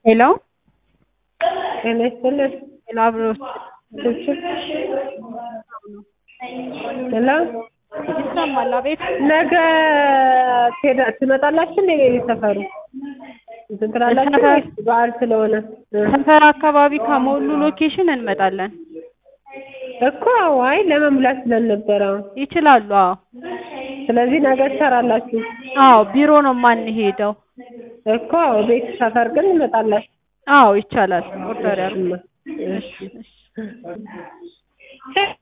ሄሎ ጤና ይስጥልን። ሄሎ አብሮት ስልችት ሄሎ ይሰማል? አቤት ነገ ትሄዳ- ትመጣላችሁ እንደ ቤት ሰፈሩ እንትን ትላላችሁ ሰፈር- ወይስ በዓል ስለሆነ እ? ሰፈር አካባቢ ከሞሉ ሎኬሽን እንመጣለን። እኮ አይ ለመሙላት ስላልነበረ ይችላሉ? አዎ ስለዚህ ነገ ትሰራላችሁ አዎ ቢሮ ነው የማንሄደው። እኮ ቤት ሰፈር ግን እንመጣላችሁ አዎ ይቻላል። ኦርደር ያድርጉ። እሺ እሺ እሺ